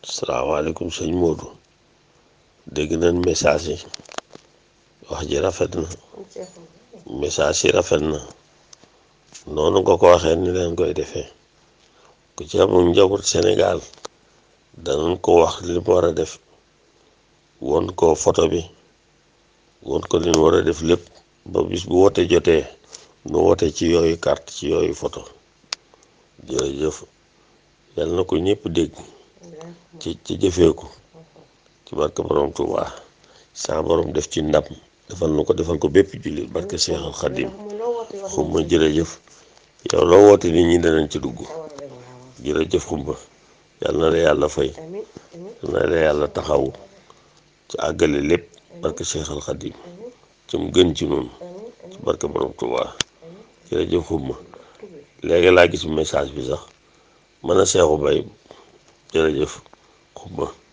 salaamaaleykum sëñ Modou dégg nañ message yi wax ji rafet na message yi rafet na noonu nga ko waxee ni leen koy defee ku ci amul njaboot Sénégal danañ ko wax li mu war a def won ko photo bi won ko li mu war a def lépp ba bis bu wote jotee nu wote ci yooyu carte ci yooyu photo jërëjëf yal na ko ñëpp dégg ci ci jëfeeku ci barke borom Tuubaa sa borom def ci ndam defal nu ko defal ko bépp jullit barke Seexal Xadim xumma jërëjëf yow loo woote nit ñi danañ ci dugg jërëjëf xumma yal na la yàlla fay yal na la yàlla taxawu ci àggale lépp barke Seexal Xadim ci mu gën ci noonu ci barke borom Tuubaa jërëjëf xumma léegi laa gis message bi sax mën a seexu bay jërëjëf xumma